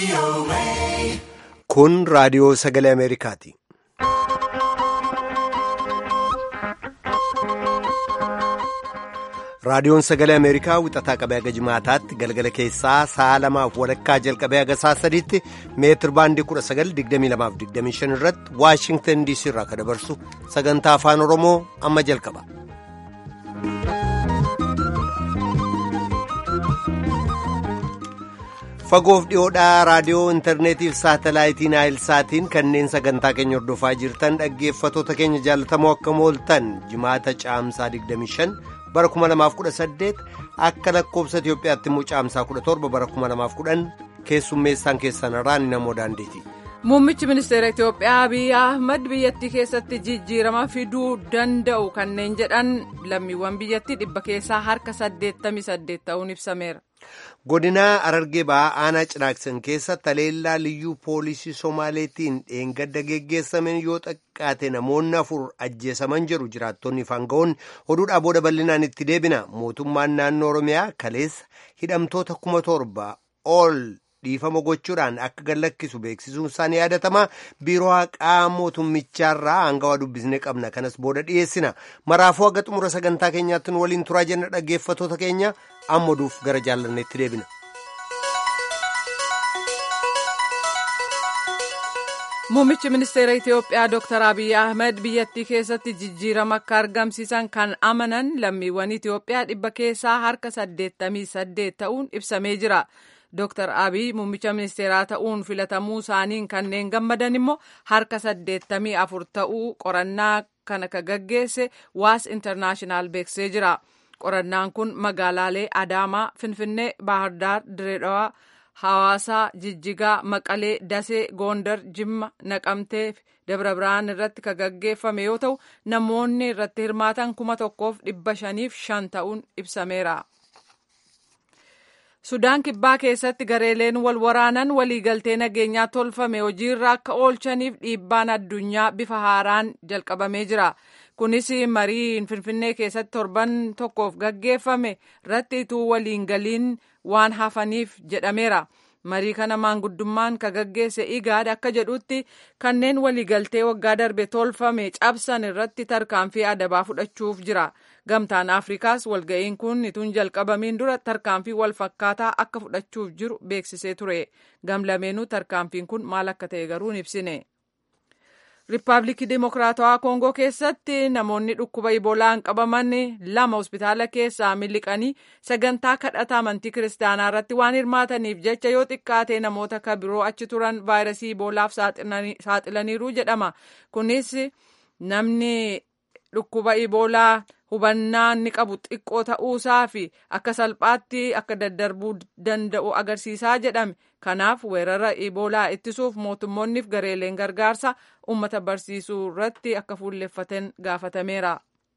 Kun raadiyoo sagalee Ameerikaati. Raadiyoon sagalee Ameerikaa wixataa qabee haga jimaataatti galgala keessaa sa'a lamaaf walakkaa jalqabee haga sa'a sadiitti meetir baandii 1922-25 irratti Waashingtan DC irraa kan dabarsu sagantaa afaan Oromoo amma jalqaba. Fagoof dhiyoodhaa raadiyoo intarneetiif saatalaayitii naayilsaatiin kanneen sagantaa keenya hordofaa jirtan dhaggeeffatoota keenya jaalatamoo akka mooltan jimaata caamsaa 25 bara 2018 akka lakkoobsa Itiyoophiyaatti immoo caamsaa 17 bara 2010 keessummeessaan keessan irraan namoo daandeeti. Muummichi ministeera Itiyoophiyaa Abiy Ahmad biyyattii keessatti jijjiirama fiduu danda'u kanneen jedhan lammiiwwan biyyattii dhibba keessaa harka 88 ta'uun ibsameera. Godinaa Arargee ba'aa aanaa Cinaaksan keessa taleellaa liyyuu poolisii Somaaleetiin dheengadda geggeessameen yoo xiqqaate namoonni afur ajjeesaman jiru jiraattonni faanga'oonni oduudhaa booda bal'inaan itti deebina mootummaan naannoo Oromiyaa kaleessa hidhamtoota kuma torba ol dhiifama gochuudhaan akka gallakkisu beeksisuun isaanii yaadatama biiroo haqaa mootummichaarraa hangawaa dubbisne qabna kanas booda dhiyeessina maraafuu haga xumura sagantaa keenyaatti nu waliin turaa jenna dhaggeeffatoota keenya amma oduuf gara jaallanneetti deebina. Muummichi ministeera Itiyoophiyaa Dr. Abiy Ahmed biyyattii keessatti jijjiirama akka argamsiisan kan amanan lammiiwwan Itiyoophiyaa dhibba keessaa harka 88 ta'uun ibsamee jira. Dr. Abiy muummicha ministeeraa ta'uun filatamuu isaaniin kanneen gammadan immoo harka 84 ta'uu qorannaa kana ka gaggeesse waas intarnaashinaal beeksisee jira. Qorannaan kun magaalaalee Adaamaa, Finfinnee, Baahirdaar, Direedawaa, Hawaasaa, Jijjigaa, Maqalee, Dasee, Goondar, Jimma, Naqamtee fi Dabra Birhaan irratti ka gaggeeffame yoo ta'u namoonni irratti hirmaatan kuma tokkoof dhibba shaniif shan ta'uun ibsameera. Sudaan kibbaa keessatti gareeleen wal waraanan waliigaltee nageenyaa tolfame hojiirra akka oolchaniif dhiibbaan addunyaa bifa haaraan jalqabamee jira. Kunis marii Finfinnee keessatti torban tokkoof gaggeeffame irratti ituu waliin galiin waan hafaniif jedhameera. Marii kana maanguddummaan ka gaggeesse igaad akka jedhutti kanneen waliigaltee waggaa darbe tolfame cabsan irratti tarkaanfii adabaa fudhachuuf jira. Gamtaan Afrikaas walga'iin kun ituun jalqabamiin dura tarkaanfii wal fakkaataa akka fudhachuuf jiru beeksisee ture. Gamlameenuu tarkaanfiin kun maal akka ta'e garuu hin ibsine. Riippaabilikii Dimokiraatawaa Koongoo keessatti namoonni dhukkuba Iboolaan qabaman lama hospitaala keessaa miliqanii sagantaa kadhata amantii kiristaanaa irratti waan hirmaataniif jecha yoo xiqqaate namoota ka biroo achi turan vaayirasii Iboolaaf saaxilaniiru jedhama. Kunis namni dhukkuba Iboolaa hubannaa inni qabu xiqqoo ta'uusaa fi akka salphaatti akka daddarbuu danda'u agarsiisaa jedhame. Kanaaf weerara Iboolaa ittisuuf mootummoonniif gareeleen gargaarsa uummata barsiisuu irratti akka fuulleffatan gaafatameera.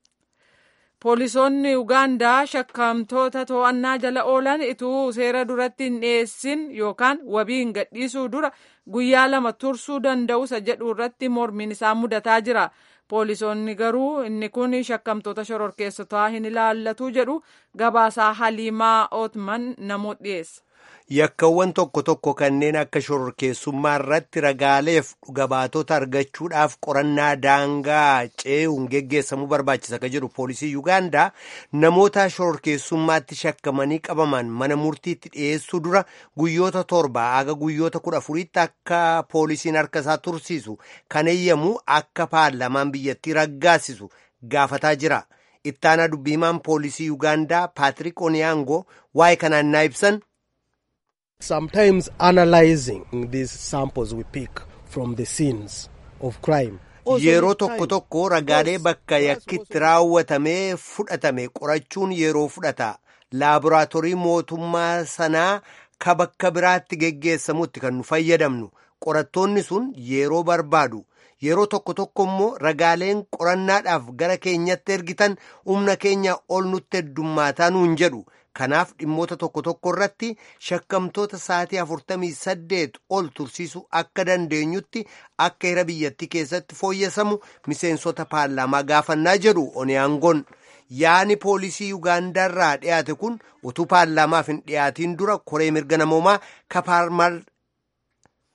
Poolisoonni Ugaandaa shakkamtoota to'annaa jala oolan ituu seera duratti hin dhiyeessin yookaan wabiin gadhiisuu dura guyyaa lama tursuu danda'u isa jedhu irratti mormiin isaa mudataa jira. Poolisoonni garuu inni kun shakkamtoota shororkeessotaa hin ilaallatu jedhu gabaasaa Haliimaa Ootman namoota dhiyeessa. Yakkawwan tokko tokko kanneen akka shororkeessummaa irratti ragaaleef dhugabaatota argachuudhaaf qorannaa daangaa ce'uun geggeessamuu barbaachisa ka jedhu poolisii Yuugaandaa namoota shororkeessummaatti shakkamanii qabaman mana murtiitti dhiyeessuu dura guyyoota torba haga guyyoota kudha afuriitti akka poolisiin harka isaa tursiisu kan eeyyamu akka paarlaamaan biyyattii raggaasisu gaafataa jira. Ittaanaa dubbiimaan poolisii Yuugaandaa Paatrik Oniyaangoo waa'ee kanaan naa ibsan. Sometimes analyzing these samples we pick from the scenes of crime. Yeroo tokko tokko ragaalee bakka yakkitti raawwatamee fudhatame qorachuun yeroo fudhata. Laaboraatoorii mootummaa sanaa ka bakka biraatti geggeessamutti kan nu fayyadamnu. Qorattoonni sun yeroo barbaadu. Yeroo tokko tokko immoo ragaaleen qorannaadhaaf gara keenyatti ergitan humna keenya ol nutti heddummaataa nuun jedhu. Kanaaf dhimmoota tokko tokko irratti shakkamtoota sa'atii afurtamii saddeet ol tursiisuu akka dandeenyutti akka hira biyyattii keessatti fooyyessamu miseensota paarlaamaa gaafannaa jedhu Oniyaangoon. Yaani poolisii Yuugaandaarraa dhiyaate kun utuu paarlaamaaf hin dhiyaatiin dura koree mirga namoomaa ka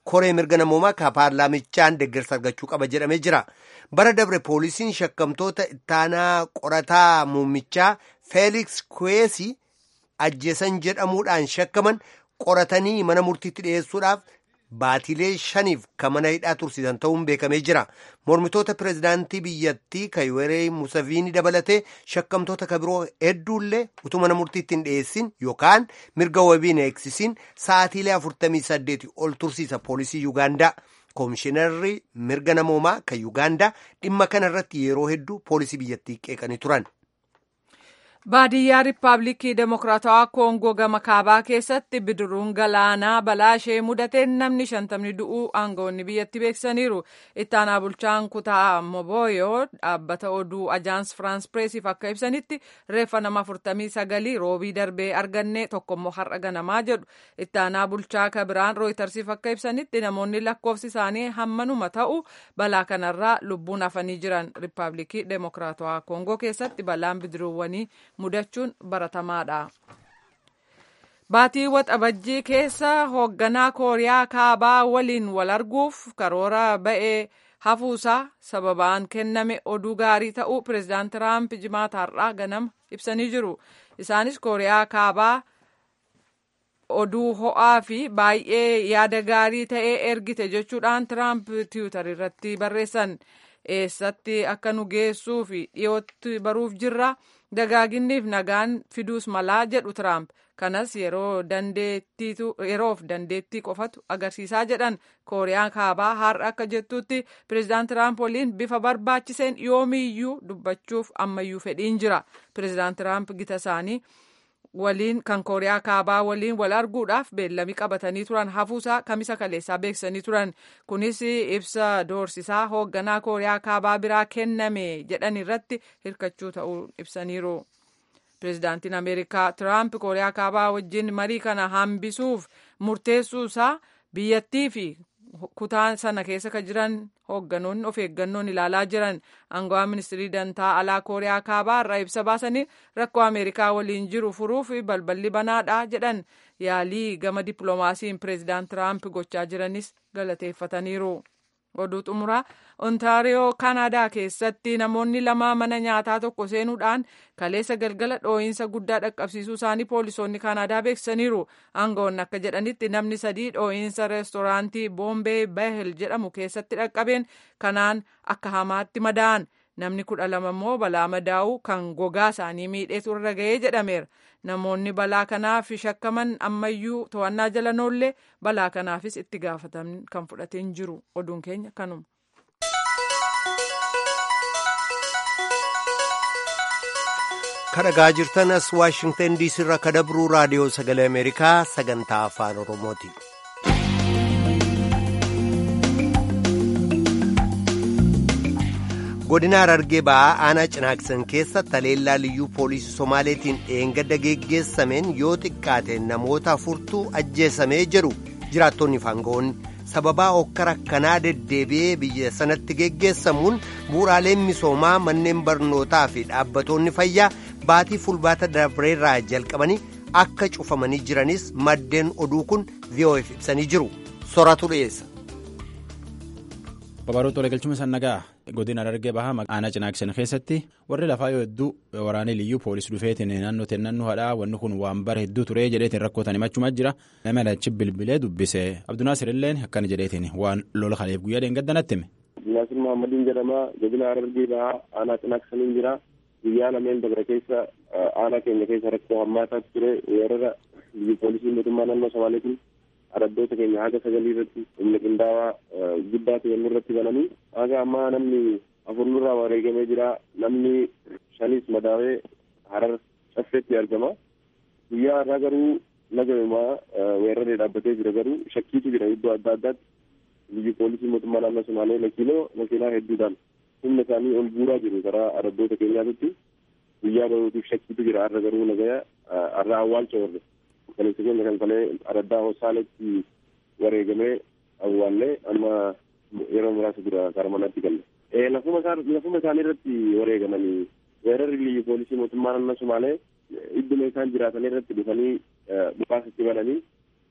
koree mirga namoomaa ka paarlaamichaan deeggarsa argachuu qaba jedhamee jira. Bara dabre poolisiin shakkamtoota ittaanaa qorataa muummichaa Feeliks Kuweesii ajjeesan jedhamuudhaan shakkaman qoratanii mana murtiitti dhiyeessuudhaaf baatilee shaniif kan mana hidhaa tursiisan ta'uun beekamee jira. Mormitoota pireezidaantii biyyattii kan Yoweri Musaviinii dabalatee shakkamtoota kan biroo hedduullee utuu mana murtiitti hin dhiyeessin yookaan mirga wabii hin eegsisiin sa'aatiilee 48 ol tursiisa poolisii Yuugaandaa. Koomishinarri mirga namoomaa kan Yuugaandaa dhimma kana irratti yeroo hedduu poolisii biyyattii qeeqanii turan. Baadiyyaa Riippaabilikii Demokiraatawaa Koongoo gama kaabaa keessatti bidiruun galaanaa balaa ishee mudateen namni shantamni du'uu aangawoonni biyyatti beeksisaniiru. Ittaanaa bulchaan kutaa Moboyoo dhaabbata oduu Ajaans Firaans Pireesiif akka ibsanitti reeffa nama afurtamii sagalii roobii darbee arganne tokkommoo har'a ganamaa jedhu. Ittaanaa bulchaa kabiraan Rooytarsiif akka ibsanitti namoonni lakkoofsi isaanii hammanuma ta'u balaa kanarraa lubbuun hafanii jiran. Riippaabilikii Demokiraatawaa Koongoo keessatti balaan bidiruuwwanii mudachuun baratamaadha. Baatii waxabajjii keessa hoogganaa Kooriyaa Kaabaa waliin wal arguuf karoora ba'ee hafuusaa sababaan kenname oduu gaarii ta'uu pireezidaant Tiraamp jimaata har'aa ganama ibsanii jiru. Isaanis Kooriyaa Kaabaa oduu ho'aa fi baay'ee yaada gaarii ta'ee ergite jechuudhaan Tiraamp tiwiitar irratti barreessan. Eessatti akka nu geessuu fi dhiyootti baruuf jirra. dagaaginniif nagaan fiduus malaa jedhu Tiraamp. Kanas yeroof dandeettii qofatu agarsiisaa jedhan Kooriyaan kaabaa har'a akka jettutti pireezidaant Tiraamp waliin bifa barbaachiseen yoomiyyuu dubbachuuf ammayyuu fedhiin jira. Pireezidaant Tiraamp gita isaanii waliin kan kooriyaa kaabaa waliin wal arguudhaaf beellamii qabatanii turan hafuusaa kamisa kaleessaa beeksisanii turan kunis ibsa doorsisaa hoogganaa kooriyaa kaabaa biraa kenname jedhan irratti hirkachuu ta'uu ibsaniiru. pireezidaantiin ameerikaa tiraamp kooriyaa kaabaa wajjin marii kana hambisuuf murteessuusaa biyyattii fi kutaa sana keessa kan jiran hoogganoonni of eeggannoon ilaalaa jiran aangawaa ministirii dantaa alaa kooriyaa kaabaa irraa ibsa baasanii rakkoo ameerikaa waliin jiru furuuf balballi banaadha jedhan yaalii gama dippiloomaasiin pireezidaant tiraamp gochaa jiranis galateeffataniiru. oduu xumuraa ontaariyoo kaanadaa keessatti namoonni lama mana nyaataa tokko seenuudhaan kaleessa galgala dhoo'insa guddaa dhaqqabsiisuu isaanii poolisoonni kaanadaa beeksisaniiru aangawoonni akka jedhanitti namni sadii dhoo'insa reestooraantii boombee bahel jedhamu keessatti dhaqqabeen kanaan akka hamaatti madaa'an namni kudha lama immoo balaa madaa'uu kan gogaa isaanii miidheetu irra ga'ee jedhameera namoonni balaa kanaaf shakkaman ammayyuu to'annaa jala noollee balaa kanaafis itti gaafataman kan fudhateen jiru oduun keenya kanuma. kadhagaa jirtan as waashingtan diisii irraa kadabruu raadiyoo sagalee ameerikaa sagantaa afaan oromooti. godina harargee ba'aa aanaa cinaaksan keessa taleellaa liyyuu poolisii somaaleetiin dheengadda geggeessameen yoo xiqqaate namoota afurtu ajjeesamee jedhu jiraattonni faangawoonni sababaa hokkara akkanaa deddeebi'ee biyya sanatti geggeessamuun bu'uuraaleen misoomaa manneen barnootaa fi dhaabbatoonni fayyaa baatii fulbaata dabreerraa jalqabanii akka cufamanii jiranis maddeen oduu kun vi'oo'eef ibsanii jiru soratu dhiyeessa. Babaroo Tolee galchuma sannagaa godina Harargee bahaa aanaa cinaaksan keessatti warri lafaa yoo hedduu waraanee liyyuu poolis dhufeetiin naannoo naannoo hadhaa wanni kun waan bara hedduu turee jedheetiin rakkootan himachumaa jira nama achi bilbilee dubbise Abdunaasir illeen akkana jedheetiin waan lola kaleef guyyaa deengaddanatti hime. Abdunaasir Muhammadiin jedhama godina Harargee bahaa aanaa cinaaksaniin jira guyyaa lameen dabra keessa aanaa keenya keessa rakkoo hammaataa ture weerara liyyuu poolisii mootummaa naannoo Somaaleetiin araddoota keenya haga sagalii irratti humna qindaawaa guddaa ta'e irratti bananii haga ammaa namni afur nurraa wareegamee jira namni shanis madaawee harar caffeetti argama guyyaa har'aa garuu nagamaa weeraree dhaabbatee jira garuu shakkiitu jira iddoo adda addaatti biyyi poolisii mootummaa naannoo somaalee makiinoo makiinaa hedduudhaan humna isaanii ol guuraa jiru karaa araddoota keenyaatti guyyaa bahuutiif shakkiitu jira har'a garuu nagaya har'a awwaalcha warre kaleessa keenya kan kalee araddaa hosaaletti wareegamee awwaallee amma yeroo muraasa dura karaa manaatti galle. Lafuma isaanii irratti wareegamanii weerarri biyyi poolisii mootummaa naannoo Somaalee idduma isaan jiraatan irratti dhufanii dhukaasatti bananii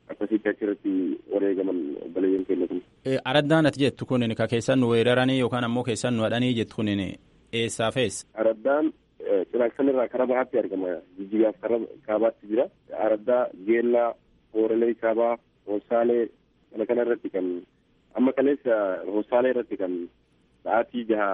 akkasitti achirratti wareegaman obboleeyyan keenya kun. Araddaan ati jettu kun ka keessan nu weeraranii yookaan ammoo keessan nu hadhanii jettu kun eessaaf eessa? Araddaan cinaaksan irraa karaa bahaatti argama. Jijjigaaf karaa kaabaatti jira. Araddaa, Geellaa, Hoorelee Kaabaa, Hoosaalee kana kana irratti kan amma kaleessa Hoosaalee irratti kan sa'aatii jaha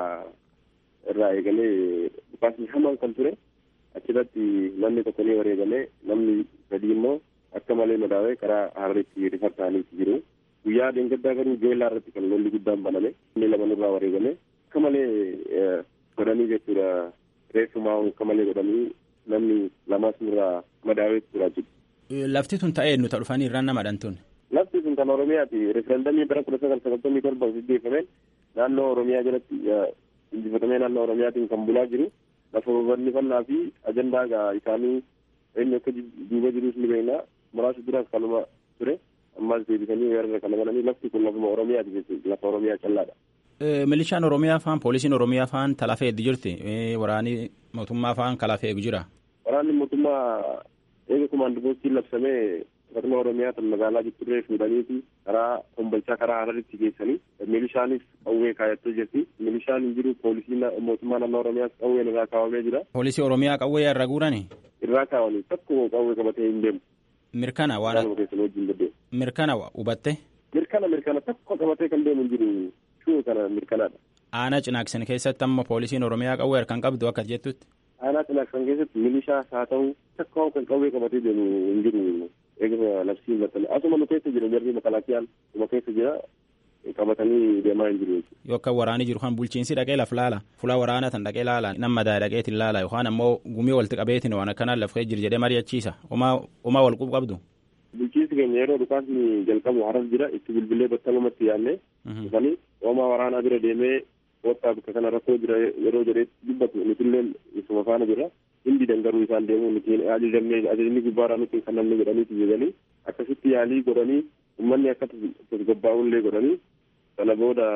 irraa eegalee dhukaasni hamaan kan ture achirratti namni tokko ni wareegalee namni sadii immoo akka malee madaawee karaa harreetti rifar ta'aniiti jiru. Guyyaa dheengaddaa garuu Geellaa irratti kan lolli guddaan baname inni lama nurraa wareegame akka malee godhanii jechuudha. reeffumaa akka malee godhanii namni lamas nurraa madaawee turaa jiru. Lafti tun ta'ee nuti dhufanii irraan nama dhantuun. Lafti sun kan Oromiyaati. Referendamii bara kudha sagal sagaltamii torba gaggeeffameen naannoo Oromiyaa jalatti injifatamee naannoo Oromiyaatiin kan bulaa jiru. Lafa babal'ifannaa fi ajandaa isaanii eenyu akka duuba jirus ni beekna. Muraasa duraas kanuma ture. Ammaas deebisanii weerara kana bananii lafti kun lafuma Oromiyaati jechuudha. Lafa Oromiyaa callaadha. Milishaan Oromiyaa faan poolisiin Oromiyaa faan talafee eegdi jirti. Waraanni mootummaa faan kalafee eegu jira. Waraanni mootummaa eega kumaandi poostiin labsamee akkasuma Oromiyaa kan magaalaa Jitturree fuudhaniiti karaa Kombolchaa karaa Hararitti geessanii milishaanis qawwee kaayattee jirti. Milishaan hin jiru poolisiin mootummaa naannoo Oromiyaas qawween irraa kaawwamee jira. Poolisii Oromiyaa qawwee irra guurani? Irraa kaawwanii tokko qawwee qabatee hin deemu. Mirkana waan mirkana hubatte? Mirkana mirkana tokko qabatee kan deemu hin jiru. Shuu kana mirkanaadha. Aanaa cinaaksan keessatti amma poolisiin Oromiyaa qawwee harkaan qabdu akka jettutti. Aanaa cinaaksan keessatti milishaas haa ta'u takka kan qawwee qabatee deemu hin jiru. Eeguma labsiin maxxanee asuma nu keessa jira jarri makalaakiyaan nu keessa jira qabatanii deemaa hin jiru. Yoo akka waraanii jiru kan bulchiinsi dhaqee laf laala fuula waraanaa tan dhaqee laala nama madaa dhaqeetiin laala yookaan ammoo gumii walitti qabeetiin waan akkanaan lafee jiru jedhee mari'achiisa homaa wal quba qabdu. Bulchiinsi keenya yeroo dhukaasni jalqabu haras jira itti bilbilee battalumatti yaadne dhufanii homaa waraanaa bira deemee kottaa bakka kana rakkoo jira yeroo jedhee dubbatu nutillee isuma faana jira hindi dangaruu isaan deemuu nuti ajajamne ajajni gubbaarraa nuti kan namni jedhaniiti jedhanii akkasitti yaalii godhanii uummanni akka tasgabbaa'ullee godhanii sana booda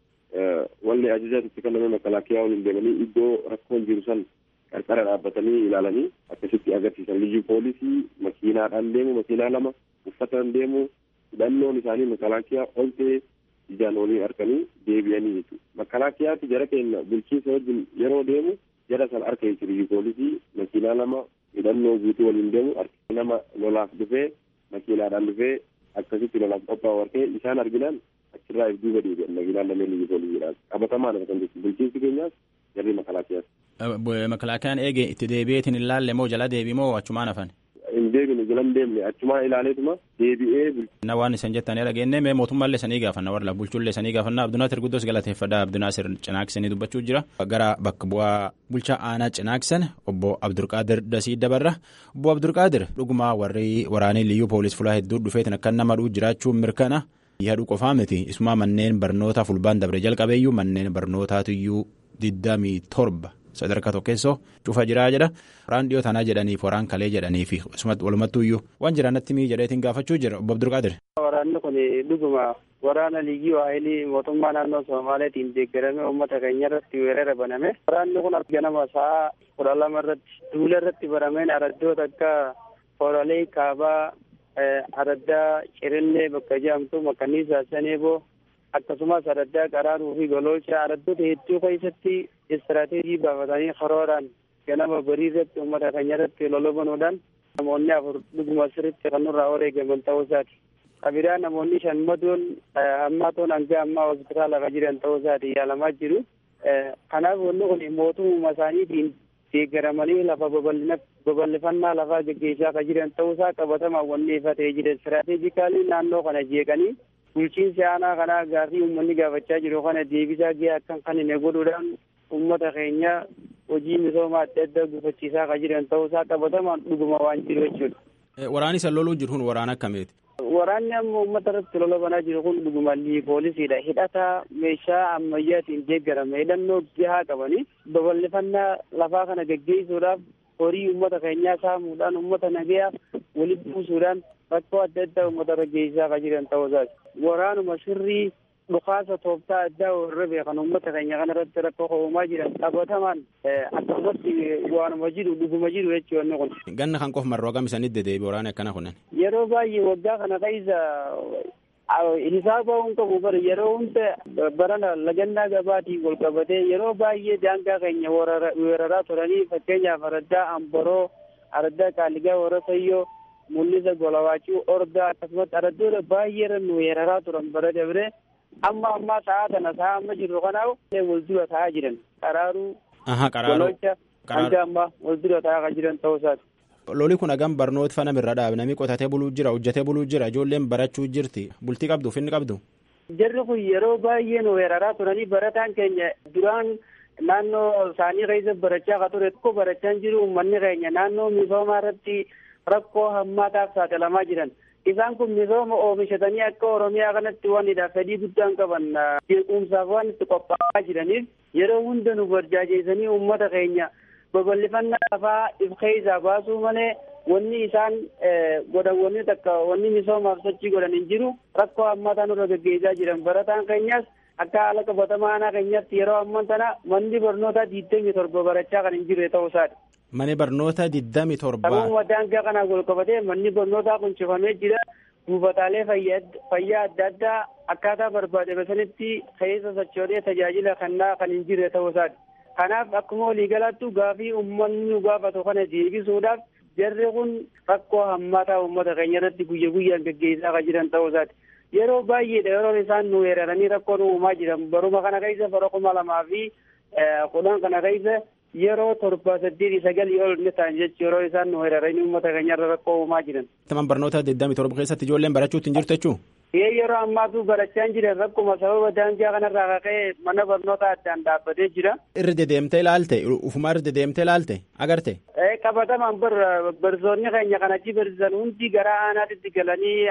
walli ajajaatti kenname makalaakiyaa waliin deemanii iddoo rakkoon jiru san qarqara dhaabbatanii ilaalanii akkasitti agarsiisan liyyuu poolisii makiinaadhaan deemu makiinaa lama uffataan deemu hidhannoon isaanii makalaakiyaa ol ta'e ijaan olii arganii deebi'anii jechuudha. Makalaakiyaatti jara keenya bulchiinsa wajjin yeroo deemu jara san arka jechuudha liyyuu poolisii makiinaa lama hidhannoo guutuu waliin deemu nama lolaaf dhufee makiinaadhaan dhufee akkasitti lolaaf qophaa'u argee isaan arginaan achirraa if duuba deebi'an makiinaan lameen liyyuu poolisiidhaan qabatamaan kan jechuudha bulchiinsi keenyaas jarri makalaakiyaas. Makalaakiyaan eege itti deebi'eetiin hin laalle moo jala deebi moo achumaan hafan? Hin deebine jala hin deemne achumaan ilaaleetuma deebi'ee. Na waan isan jettanii dhageenne mee mootummaallee sanii gaafanna warra bulchuullee sanii gaafanna Abdunaasir Guddoos galateeffadha Abdunaasir Cinaaksanii dubbachuu jira. Gara bakka bu'aa bulchaa aanaa Cinaaksan obbo Abdulqaadir Dasii dabarra. Obbo Abdulqaadir dhugumaa warri waraanii liyyuu poolis fulaa hedduu dhufeetiin akka nama dhuu jiraachuun mirkana. Yaaduu qofaa miti isumaa manneen barnootaa fulbaan dabre jalqabeeyyuu manneen barnootaatiyyuu digdamii torba. sadarkaa tokkeessoo cufa jiraa jedha waraan dhiyoo tanaa jedhaniif waraan kalee jedhaniif walumattuuyyuu waan jiraanatti mii jedheetiin gaafachuu jira obbo Abdulqaadir. Waraanni kun dhuguma waraana liyyuu haayilii mootummaa naannoo Somaaleetiin deeggarame uummata keenya irratti weerara baname. Waraanni kun ganama sa'a kudha lama irratti duula irratti barameen araddoota akka Hooralee Kaabaa, Araddaa Cirillee bakka jedhamtu Makkanniisaa Saneeboo akkasumas araddaa qaraaruu fi gololcha araddoota hedduu keessatti istiraatiijii baafatanii karooraan ganama barii irratti uummata keenya irratti lolobanuudhaan namoonni afur dhuguma sirritti kan nurraa wareegaman ta'uu isaati. Qabiraa namoonni shan madoon hammaatoon hanga ammaa hospitaala kan jiran ta'uu isaati yaalamaa jiru. Kanaaf wanni kun mootummaa isaaniitiin deeggaramanii lafa babal'ifannaa lafaa gaggeessaa kan jiran ta'uu isaa qabatamaan wanni ifa ta'ee jira. Istiraatiijikaalii naannoo kana jeeqanii bulchiinsi aanaa kanaa gaafii uummanni gaafachaa jiru kana deebisaa gahee akkan kan hin godhuudhaan uummata keenya hojii misoomaa adda addaa gufachiisaa kan jiran ta'uusaa qabatamaan dhuguma waan jiru jechuudha. Waraanni san loluu jiru kun waraana akkamiiti? Waraanni amma uummata irratti lola banaa jiru kun dhuguma poolisiidha. Hidhata meeshaa ammayyaatiin deeggarame hidhannoo gahaa qabanii babal'ifannaa lafaa kana gaggeessuudhaaf horii uummata keenyaa saamuudhaan uummata nagayaa walitti buusuudhaan rakkoo adda addaa uummata irra geessisaa kan jiran ta'uu isaati. Waraanuma sirrii dhukaasa tooftaa addaa warra beekan uummata keenya kana irratti rakkoo uumaa jiran qabatamaan akkasumatti waanuma jiru dhuguma jiru jechuudha kun. Ganna kan qofa marroo hagam isanitti dedeebi waraana akkana kunan. Yeroo baay'ee waggaa kana keessa hisaaba hin qabu bara yeroo hunda barana lagannaa gabaatiin wal qabatee yeroo baay'ee daangaa keenya weeraraa turanii fakkeenyaaf araddaa amboroo araddaa qaaligaa warasayyoo mul'isa golawaachuu ordaa akkasumas araddoota baay'ee nu weeraraa turan bara dabre amma ammaa ta'aa kana ta'aa amma jirru kanaaf wal dura ta'aa jiran qaraaruu gololcha hanga ammaa wal dura ta'aa kan jiran ta'uu isaati. Loli kun hagam barnoota fana irra dhaabe namni qotatee buluu jira hojjetee buluu jira ijoolleen barachuu jirti bultii qabdu finni qabdu. Jarri kun yeroo baay'ee nu weeraraa turanii barataan keenya duraan naannoo isaanii keessa barachaa ka ture tokko barachaa jiru uummanni keenya naannoo misoomaa irratti rakkoo hammaataaf saaxilamaa jiran. Isaan kun misooma oomishatanii akka Oromiyaa kanatti wanidha fedhii guddaan qaban jeequmsaaf waan itti qophaa'aa jiraniif yeroo hunda nu barjaajeessanii uummata keenya babal'ifannaa lafaa if keessaa baasuu malee wanni isaan godhan wanni takka wanni misoomaaf sochii godhan hin jiru rakkoo hammaataa nurra gaggeessaa jiran barataan keenyas akka haala qabatamaa aanaa keenyatti yeroo amman tana manni barnootaa digdamii torba barachaa kan hin jirre ta'uu isaati. Mani barnoota digdamii torba. Sababuma daangaa kanaan wal qabatee manni barnootaa kun cufamee jira. Buufataalee fayyaa adda addaa akkaataa barbaadame sanitti keessa sochoodee tajaajila kennaa kan hin jirre ta'uu isaati. Kanaaf akkuma waliigalaattu gaafii uummanni nu gaafatu kana deebisuudhaaf jarri kun rakkoo hammaataa uummata keenya irratti guyya guyyaan gaggeessaa kan jiran ta'uu isaati. Yeroo baay'eedha yeroo isaan nu weeraranii rakkoo nu uumaa jiran baruma kana keessa bara kuma lamaa fi kudhan kana keessa yeroo torba saddeetii sagalii ol ni ta'an jechuun yeroo isaan nu weeraranii uummata keenya irra rakkoo uumaa jiran. Taman barnoota digdamii torba keessatti ijoolleen barachuutti hin jirtu jechuun. Ee yeroo ammaatu barachaa hin jiran rakkuma sababa daangaa kanarraa ka'ee mana barnoota addaan dhaabbatee jira. Irra dedeemtee ilaalte ufumaa irra dedeemtee ilaalte agarte. Ee qabatamaan barsoonni keenya kan achi barsiisan hundi gara aanaatti galanii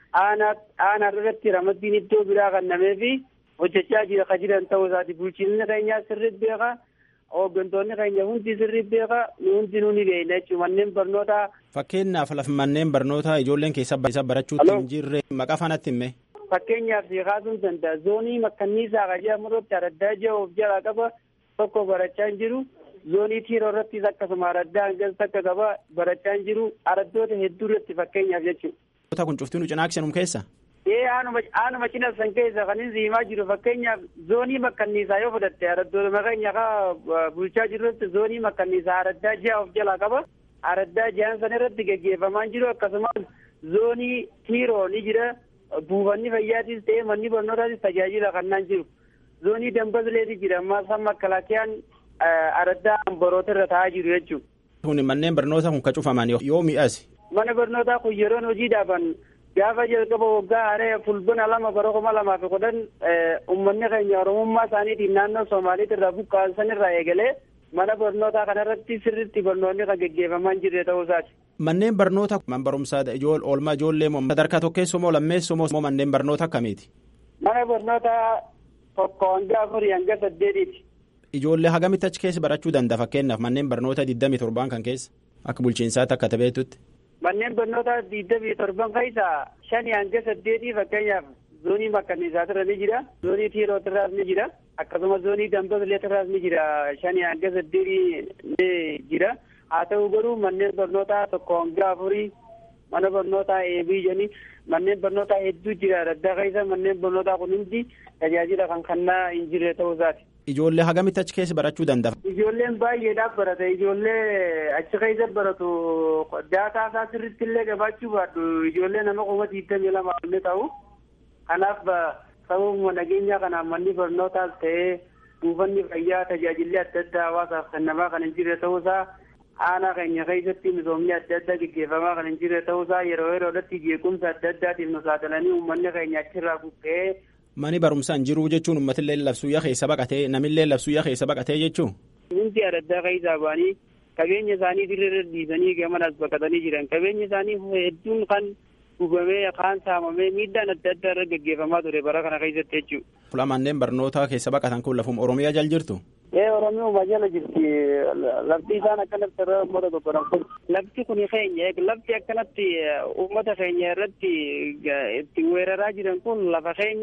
aanaa irratti ramaddiin iddoo biraa kannamee fi hojjechaa jira kan jiran ta'uu isaati bulchiinsi keenya sirriitti beeka hooggantoonni keenya hundi sirriitti beeka hundi nuuni beekna jechuudha manneen barnootaa. Fakkeenyaaf lafa manneen barnootaa ijoolleen keessa barachuutti hin jirre maqaa faanatti himme. Fakkeenyaaf si kaasuun danda'a zoonii makkanniisaa qajaa murratti araddaa ji'a of jalaa qaba tokko barachaa hin jiru. zoonii tiiroo irrattis akkasuma araddaa hangas takka qaba barachaa hin jiru araddoota hedduu irratti fakkeenyaaf jechuudha. kun cuftii nu cinaaksenum keessa. ee aanuma cinassan keessa kan inni himaa jiru fakkeenyaaf zoonii makkanniisaa yoo fudhatte araddoota keenya kaa bulchaa jirrutti zoonii makkanniisaa araddaa ji'a of jalaa qaba araddaa ji'aan san irratti gaggeeffamaa jiru akkasumas zoonii tiiroo ni jira buufanni fayyaatis ta'ee manni barnootaatis tajaajila kannaan jiru zoonii dambasleeti jira ammaa san makkalaakiyaan araddaa amboroota irra taa'aa jiru jechuudha. Kun manneen barnootaa kun ka cufaman yoo mi'as. Mana barnootaa kun yeroon hojii dhaaban gaafa jalqaba waggaa haree fulbina lama bara kuma lamaa fi kudhan uummanni keenya oromummaa isaaniitiin naannoo Somaaliitti irraa buqqaasan irraa eegalee mana barnootaa kanarratti sirriitti barnoonni kan gaggeeffamaa jirre ta'uu isaati. Manneen barnoota man barumsaa oolmaa ijoollee moo sadarkaa tokkeessoo moo lammeessoo moo manneen barnoota akkamiiti? Mana barnootaa tokko hanga afurii hanga saddeetiiti. Ijoollee hagamitti achi keessa barachuu danda'a fakkeenyaaf manneen barnoota digdamii torbaan kan keessa akka bulchiinsaatti akka tabeetutti. Manneen barnoota digdamii torban keessa shanii hanga saddeetii fakkeenyaaf zoonii makkanniisaatirra ni jira zoonii tiirootirraas ni jira akkasumas zoonii dambasleetirraas ni jira shanii hanga saddeetii ni jira haa ta'u garuu manneen barnootaa tokko hanga afurii mana barnootaa eebii jedhanii manneen barnootaa hedduu jira adda keessa manneen barnootaa kun hundi tajaajila kan kennaa hin jirre ta'uu isaati. Ijoollee hagamitti achi keessa barachuu danda'a? Ijoolleen baay'eedhaaf barata. Ijoollee achi keessa baratu daataa isaa sirriitti illee gabaachuu baadhu. Ijoollee nama kuma digdamii lama illee ta'u. Kanaaf sababuma nageenya kanaan manni barnootaas ta'ee buufanni fayyaa tajaajilli adda addaa hawaasaaf kennamaa kan hin jirre ta'uusaa aanaa keenya keessatti misoomni adda addaa gaggeeffamaa kan hin jirre ta'uusaa yeroo yeroodhatti jeequmsa adda addaatiif nu saaxilanii uummanni keenya achirraa buqqee Mani barumsaan jiruu jechuun uummatillee labsuyyaa keessa baqatee namillee labsuyyaa keessa baqatee jechuun. Hundi adda keessaa ba'anii qabeenya isaanii dirree dhiisanii gamanas baqatanii jiran qabeenya isaanii hedduun kan gubamee kaan saamamee miidhaan adda addaa irra gaggeeffamaa ture bara kana keessatti jechuudha. Fuula manneen barnootaa keessa baqatan kun lafuma Oromiyaa jala jirtu. Ee Oromiyaa jala jirti lafti isaan akkanatti irra uummata gobbaran kun lafti kun keenya lafti akkanatti uummata keenya irratti itti weeraraa jiran kun lafa keenya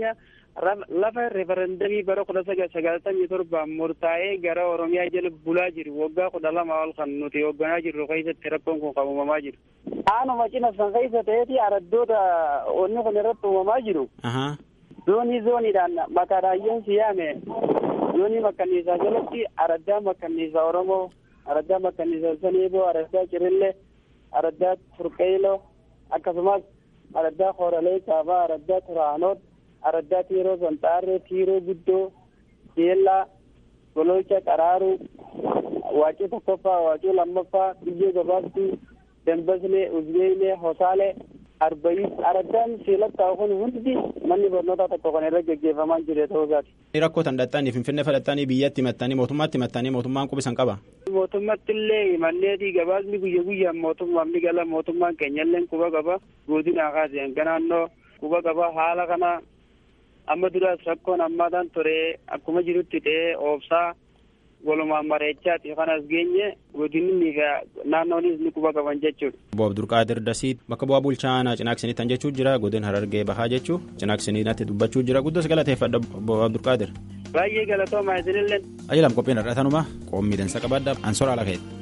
lafa referendamii bara kudha sagaltamii torbaan murtaa'ee gara oromiyaa jala bulaa jiru waggaa kudha lama ol kan nuti hoogganaa jirru keessatti rakkoon kun kan uumamaa jiru. Aanuma cina san keessa ta'eeti araddoota onni kun irratti uumamaa jiru. Zoonii zooniidhaan maqaa raayyoon siyaame zoonii makkanniisaa jalatti araddaa makkanniisaa Oromoo, araddaa makkanniisaa Saneeboo, araddaa Cirillee, araddaa Turqeeloo akkasumas araddaa Hooralee Kaabaa, araddaa Turaanoot, araddaa Tiiroo Sanxaarree, Tiiroo Guddoo, Jeellaa, Gololcha Qaraaruu, Waacii tokkoffaa, Waacii lammaffaa, Biyyee Gabaabduu, Dambaslee, Uzbeelee, Hosaalee, Arbayis, araddaan seelattaa kun hundi manni barnootaa tokko kan irra gaggeeffamaa jiru ta'uu isaati. Rakkoo tan dhaxxanii Finfinnee fudhattanii biyyatti himattanii mootummaatti himattanii mootummaan qubisan qaba. Mootummaatti illee himanneeti gabaasni guyya guyyaan mootummaan ni gala mootummaan keenyallee quba qaba godina kaasee hanga naannoo quba qaba haala kana amma duraas rakkoon ammaadhaan ture akkuma jirutti ta'ee oobsaa walumaan mareechaati kanas geenye godinni fi naannoonis ni quba qaban jechuudha. Obbo Abdulqaadir Dasii bakka bu'aa bulchaa Cinaaqsiniitti jechuu jira godina Harargee Bahaa jechuu Cinaaqsiniitti dubbachuu jira guddos galateeffadha Obbo Abdulqaadir. Baay'ee galatooma isinillee. Ajalam qophiin har'atanuma qoomii dansa qabaadha ansoora ala ka'eeti.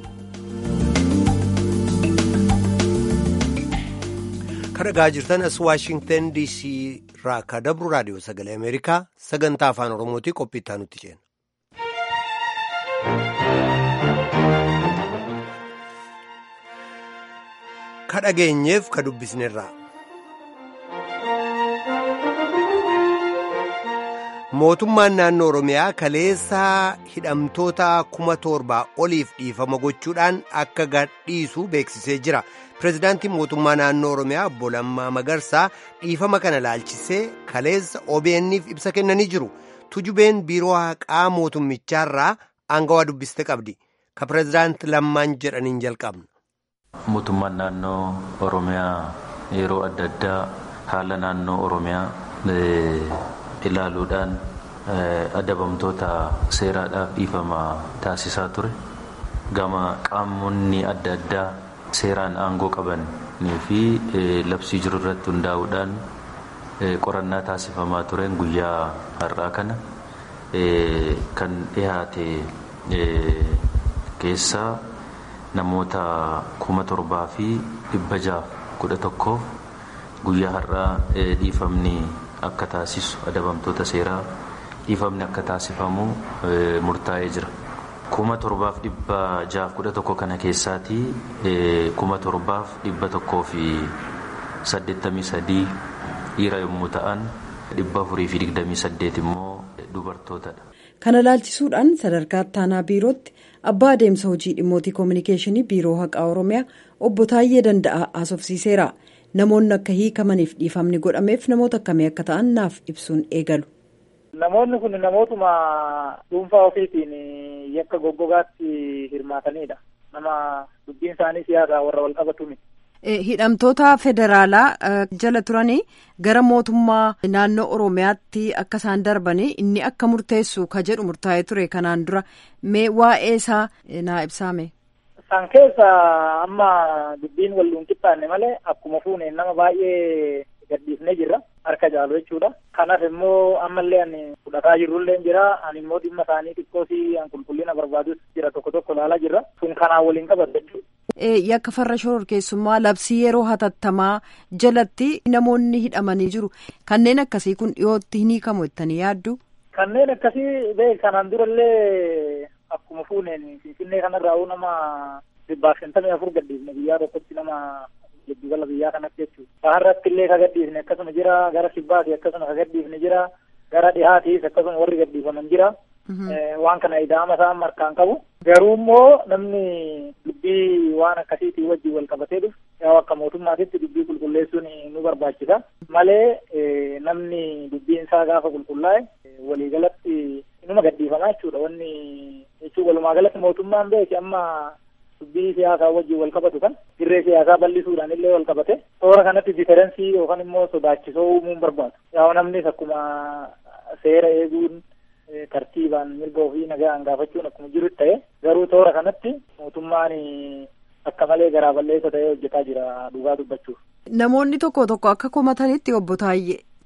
Kan dhagaa jirtan as Waashingtan DC irraa akka dabru raadiyoo sagalee Ameerikaa sagantaa afaan Oromootii qophii itti aanutti ceena. Ka dhageenyeef ka dubbisnerraa. Mootummaan naannoo Oromiyaa kaleessaa hidhamtoota kuma torbaa oliif dhiifama gochuudhaan akka gadhiisu beeksisee jira. Pireezidaantiin mootummaa naannoo Oromiyaa obbo Lammaa Magarsaa dhiifama kana laalchisee kaleessa OBN'if ibsa kennanii jiru. Tujubeen biiroo haqaa mootummichaarraa aangawaa dubbiste qabdi. Ka pireezidaanti Lammaan jedhaniin jalqabna. Mootummaan naannoo Oromiyaa yeroo adda addaa haala naannoo Oromiyaa ilaaluudhaan adabamtoota seeraadhaaf dhiifama taasisaa ture. Gama qaamonni adda addaa seeraan aangoo qabanii fi labsii jiru irratti hundaa'uudhaan qorannaa taasifamaa tureen guyyaa har'aa kana kan dhiyaate keessaa namoota kuma torbaa fi dhibba jaaf kudha tokkoof guyyaa har'aa dhiifamni akka taasisu adabamtoota seeraa dhiifamni akka taasifamu murtaa'ee jira. kuma torbaaf dhibba jaaf kudha tokko kana keessaatii kuma torbaaf dhibba tokkoo fi saddeettamii sadii dhiira yommuu ta'an dhibba afurii fi digdamii saddeet immoo dubartootadha. Kana laalchisuudhaan sadarkaa ittaanaa biirootti abbaa adeemsa hojii dhimmootii koominikeeshinii biiroo haqaa oromiyaa obbo Taayyee Danda'aa haasofsiiseera. Namoonni akka hiikamaniif dhiifamni godhameef namoota akkamii akka ta'an naaf ibsuun eegalu. Namoonni kun namootuma dhuunfaa ofiitiin yakka goggogaatti hirmaatanidha. Nama dubbiin isaanii siyaasaa warra wal qabatu miti. Hidhamtoota federaalaa jala turanii gara mootummaa naannoo Oromiyaatti akka isaan darbanii inni akka murteessu ka jedhu murtaa'ee ture kanaan dura mee waa'ee isaa naa ibsaame. San keessa amma dubbiin wal qixxaanne malee akkuma fuuneen nama baay'ee gadhiifnee jirra harka caalu jechuudha. Kanaaf immoo ammallee ani fudhataa jirrullee jira. Ani immoo dhimma isaanii xiqqoosii an qulqullina barbaadus jira tokko tokko ilaalaa jirra. Sun kanaan waliin qabatu jechuudha. Yakka farra shororkeessummaa labsii yeroo hatattamaa jalatti namoonni hidhamanii jiru. Kanneen akkasii kun dhiyootti hin hiikamu jettanii yaaddu? Kanneen akkasii bee kanaan durallee akkuma fuuneen Finfinnee kanarraa nama dhibbaaf shantamii afur gadhiifne guyyaa tokkotti nama giddugala biyyaa kanatti jechuudha. Baharratti illee ka gadhiifne akkasuma jira, gara kibbaati akkasuma ka gadhiifne jira, gara dhihaatiis akkasuma warri gadhiifaman jira. Waan kana ida'ama isaan markaan qabu. Garuu immoo namni dubbii waan akkasiitii wajjin wal qabatee dhufu yoo akka mootummaatitti dubbii qulqulleessuun nu barbaachisa. Malee namni dubbiin isaa gaafa qulqullaa'e waliigalatti inuma gadhiifamaa jechuudha. Wanni jechuun walumaa galatti mootummaan beeki amma dubbii siyaasaa wajjin wal qabatu kan dirree siyaasaa bal'isuudhaan illee wal qabate toora kanatti diferensii yookaan immoo sodaachisoo uumuun barbaadu. Yaa namnis akkuma seera eeguun tartiibaan mirga ofii nagaan gaafachuun akkuma jirutti ta'e garuu toora kanatti mootummaan akka malee garaa balleessa ta'ee hojjetaa jira dhugaa dubbachuuf. Namoonni tokko tokko akka komatanitti obbo Taayyee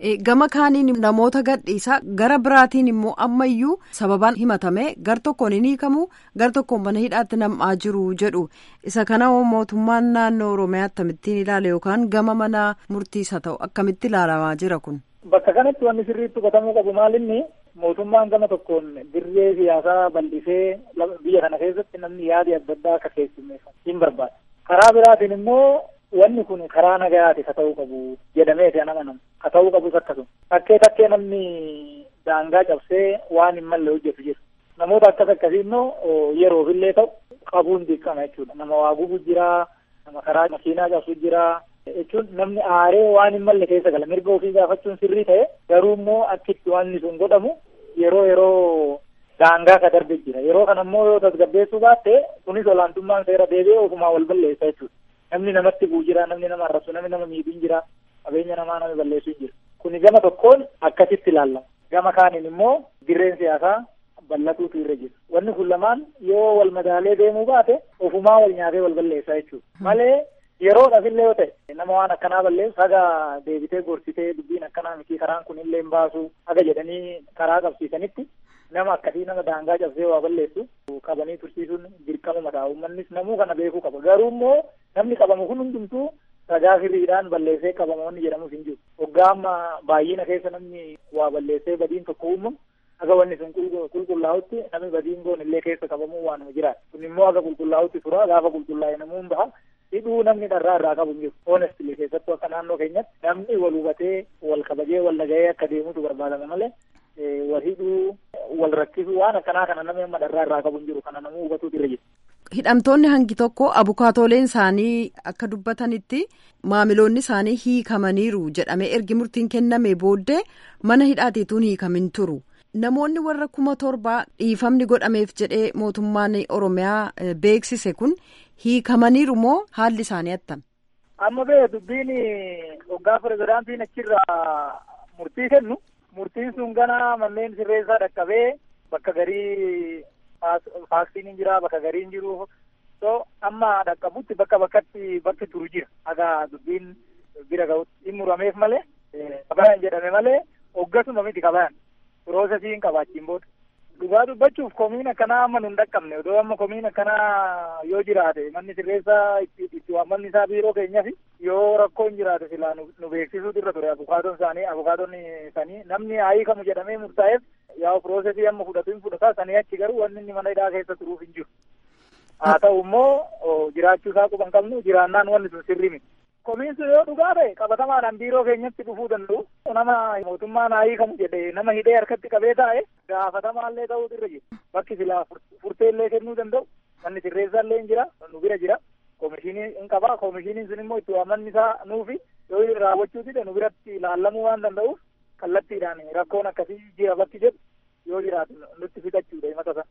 Gama kaaniin namoota gadhiisaa gara biraatiin immoo ammayyuu sababaan himatame gar tokkoon hin hiikamu gar tokkoon mana hidhaatti nam'aa jiru jedhu isa kana mootummaan naannoo Oromiyaa akkamittiin ilaala yookaan gama mana murtiis haa ta'u akkamitti ilaalamaa jira kun. Bakka kanatti wanni sirriitti hubatamuu qabu maalinni mootummaan gama tokkoon dirree siyaasaa bal'isee biyya kana keessatti namni yaadi adda addaa akka keessummeeffamu hin barbaada. Karaa biraatiin immoo wanni kun karaa nagayaati ka ta'uu qabu jedhameeti an amanamu ka ta'uu qabus akkasuma takkee takkee namni daangaa cabsee waan hin malle hojjetu jira namoota akkas akkasii immoo yeroofillee ta'u qabuun dirqama jechuudha nama waa gubu jira nama karaa makiinaa cabsu jira jechuun namni aaree waan hin malle keessa gala mirga ofii gaafachuun sirrii ta'e garuu immoo akkitti wanni sun godhamu yeroo yeroo daangaa ka darbe jira yeroo kana immoo yoo tasgabbeessuu baatte kunis olaantummaan seera deebi'ee ofumaa wal balleessa jechuudha namni namatti bu'u jira namni nama arrabsu namni nama miidhuun jira qabeenya namaa nama balleessuun jira kuni gama tokkoon akkasitti ilaallama gama kaaniin immoo dirreen siyaasaa bal'atuutu irra jira wanni kun lamaan yoo wal madaalee deemuu baate ofumaa wal nyaatee wal balleessaa jechuudha malee yeroodhaaf illee yoo ta'e nama waan akkanaa balleessu haga deebitee gorsitee dubbiin akkanaa miti karaan kun illee hin baasu haga jedhanii karaa qabsiisanitti nama akkasii nama daangaa cabsee waa balleessu qabanii tursiisuun dirqama mataa uummannis namuu kana beekuu qaba garuu immoo namni qabamu kun hundumtuu ragaa firiidhaan balleessee qabamoonni jedhamus hin jiru waggaa amma baay'ina keessa namni waa balleessee badiin tokko uumamu haga wanni sun qulqullaa'utti namni badiin goon illee keessa qabamuu waan jiraata kun immoo haga qulqullaa'utti tura gaafa qulqullaa'e namuun baha hidhuu namni dharraa irraa qabu hin jiru honestly keessattuu akka naannoo keenyatti namni wal hubatee wal kabajee wal dhaga'ee akka deemutu barbaadama malee wal hidhuu wal rakkisuu waan akkanaa kana namni amma dharraa irraa qabu hin jiru kana namuu hubatuutu irra jira. Hidhamtoonni hangi tokko abukaatooleen isaanii akka dubbatanitti maamiloonni isaanii hiikamaniiru jedhamee ergi murtiin kenname booddee mana hidhaatiituun hiikamin turu. Namoonni warra kuma torbaa dhiifamni godhameef jedhee mootummaan Oromiyaa beeksise kun hiikamaniiru moo haalli isaanii attam? Amma bee dubbiin hoggaa pirezidaantiin achirraa murtii kennu murtiin sun gana manneen sirreessaa dhaqqabee bakka garii faaksiin hin jira bakka garii hin jiru so amma dhaqqabutti bakka bakkatti bakki turu jira haga dubbiin bira ga'utti hin murameef malee kabayan jedhame malee hoggasuma miti kabayan piroosesii hin qabaachiin booda dhugaa dubbachuuf komiin akkanaa amma nu hin dhaqqabne odoo amma komiin akkanaa yoo jiraate manni sirreessaa itti waammanni isaa biiroo keenyaaf yoo rakkoo hin jiraate silaa nu beeksisuutu irra ture abukaatoon isaanii abukaatoon isaanii namni hiikamu jedhamee murtaa'eef yaa piroosesii amma fudhatu hin fudhata sanii achi garuu wanni inni mana hidhaa keessa turuuf hin jiru haa ta'u immoo jiraachuu isaa quban qabnu jiraannaan wanni sun sirrii miti. Komiin sun yoo dhugaa ta'e qabatamaadhaan biiroo keenyatti dhufuu danda'u nama mootummaan haa hiikamu jedhe nama hidhee harkatti qabee taa'e gaafatamaallee ta'uutu irra jira bakki silaa furteellee kennuu danda'u manni sirreessaallee hin jira nu bira jira koomishinii hin qaba koomishiniin sun immoo itti waammanni isaa nuufi yoo raawwachuu dide nu biratti ilaallamuu waan danda'uuf kallattiidhaan rakkoon akkasii jira bakki jedhu yoo jiraatu nutti fixachuudha himata sana.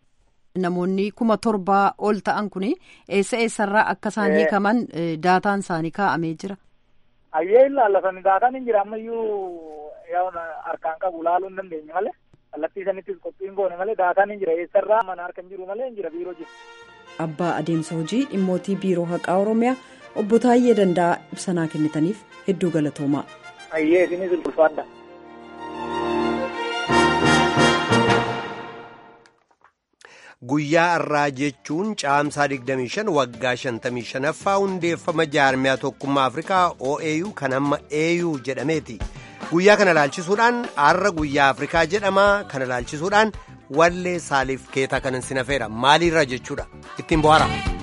Namoonni kuma torbaa ol ta'an kun eessa eessarraa akka isaan hiikaman daataan isaanii kaa'amee jira. Ayyee ilaallatan daataan hin jira ammayyuu harkaan qabu ilaaluu hin dandeenye malee kallattii sanittis qophiin goone malee daataan hin jira eessarraa mana harka hin jiru malee hin jira biiroo jira. Abbaa adeemsa hojii dhimmootii biiroo haqaa Oromiyaa obbo Taayyee Danda'aa ibsanaa kennitaniif hedduu galatoomaa. Ayyee isinis ulfaadha. Guyyaa har'aa jechuun caamsaa 25 waggaa 55ffaa hundeeffama jaarmiyaa tokkummaa Afrikaa OAU kan amma AU jedhameeti. Guyyaa kana ilaalchisuudhaan har'a guyyaa Afrikaa jedhama. Kana ilaalchisuudhaan wallee saaliif keetaa kanan sinafeera. Maaliirra jechuudha? Ittiin bohaara.